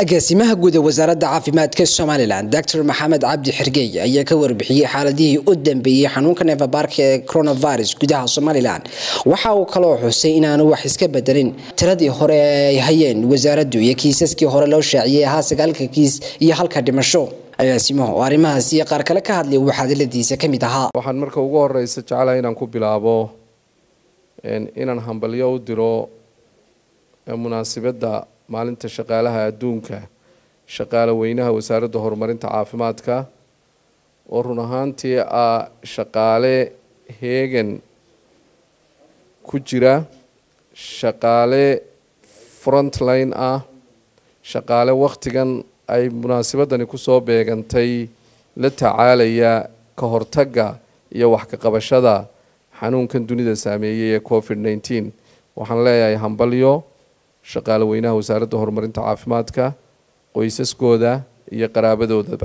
agaasimaha guud ee wasaaradda caafimaadka somalilan doctor maxamed cabdi xirgey ayaa ka warbixiyey xaaladihii u dambeeyey xanuunka neefabaarka ee coronavirus gudaha somalilan waxa uu kaloo xusay inaanu wax iska bedelin tiradii hore ay hayeen wasaaraddu iyo kiisaskii hore loo shaaciyey ahaa sagaalka kiis iyo halka dhimasho agaasimaha oo arrimahaas iyo qaar kale ka hadlay uu xadiladiisa ka mid ahaa waxaan marka ugu horeysa jeclahay inaan ku bilaabo inaan hambalyo u diro munaasibadda maalinta shaqaalaha adduunka shaqaale weynaha wasaaradda horumarinta caafimaadka oo run ahaantii ah shaqaale heegan ku jira shaqaale frontline ah shaqaale wakhtigan ay munaasibadani kusoo beegantay la tacaalaya ka hortagga iyo wax ka qabashada xanuunkan dunida saameeyey ee covid nneteen waxaan leeyahay hambalyo shaqaale weynaha wasaaradda horumarinta caafimaadka qoysaskooda iyo qaraabadoodaba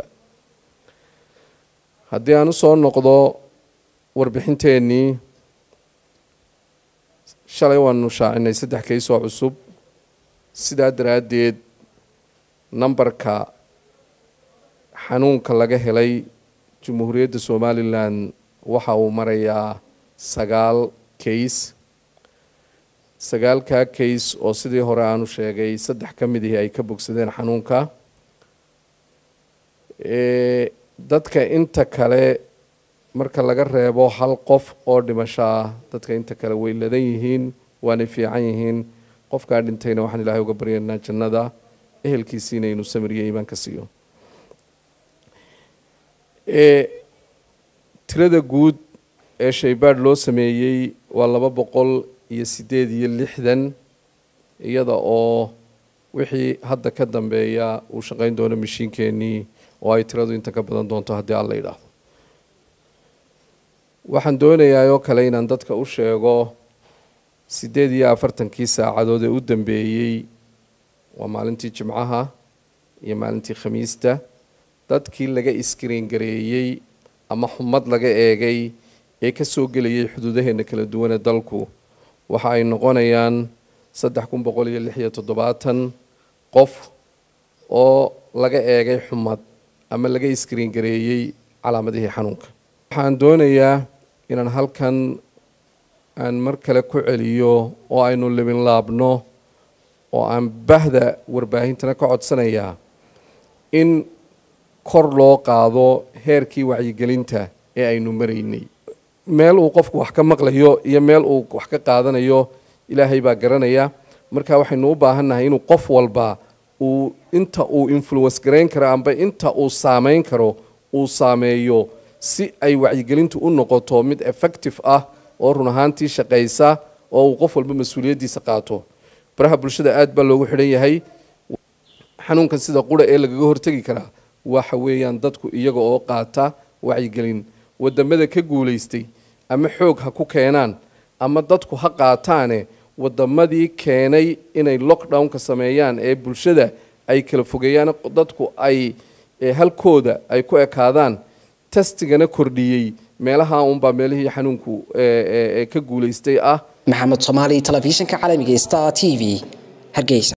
haddii aan usoo noqdo warbixinteennii shalay waanu shaacinay saddex kaysoo cusub sidaa daraaddeed nambarka xanuunka laga helay jamhuuriyadda somalilan waxa uu marayaa sagaal kays sagaalkaa kays oo sidii hore aanu sheegay saddex ka mid ihi ay ka bogsadeen xanuunka dadka inta kale marka laga reebo hal qof oo dhimasho ah dadka inta kale way ladan yihiin waanay fiican yihiin qofkaa dhintayna waxaan ilaahay uga baryaynaa jannada ehelkiisiina inuu samiriyo iimaan ka siiyo tirada guud ee shaybaadh loo sameeyey waa laba boqol iyo sideed iyo lixdan iyada oo wixii hadda ka dambeeya uu shaqayn doono mashiinkeenii oo ay tiradu inta ka badan doonto haddii alla yidhaahdo waxaan doonayaa oo kale inaan dadka u sheego siddeed iyo afartankii saacadood ee u dambeeyey waa maalintii jimcaha iyo maalintii khamiista dadkii laga iskriin gareeyey ama xumad laga eegay ee ka soo gelayay xuduudaheena kala duwane dalku waxa ay noqonayaan saddex kun boqol iyo lix iyo toddobaatan qof oo laga eegay xumad ama laga iskriin gareeyey calaamadihii xanuunka waxaan doonayaa inaan halkan aan mar kale ku celiyo oo aynu libin laabno oo aan bahda warbaahintana ka codsanayaa in kor loo qaado heerkii wacyigelinta ee aynu maraynay meel uu qofku wax ka maqlayo iyo meel uu wax ka qaadanayo ilaahay baa garanaya marka waxaynu u baahannahay inuu qof walba uu inta uu influence garayn karo amba inta uu saameyn karo uu saameeyo si ay wacyigelintu u noqoto mid effective ah oo run ahaantii shaqaysa oo uu qof walba mas-uuliyaddiisa qaato baraha bulshada aad baa loogu xidhan yahay xanuunkan sida qura ee lagaga hortegi karaa waxa weeyaan dadku iyaga oo qaata wacyigelin wadamada ka guulaystay ama xoog ha ku keenaan ama dadku ha qaataane wadamadii keenay inay lockdownka sameeyaan ee bulshada ay kala fogeeyaan dadku ay halkooda ay ku ekaadaan testigana kordhiyey meelaha unbaa meelihii xanuunku ka guulaystay ah maxamed soomaali telefishinka caalamiga star t v hargeysa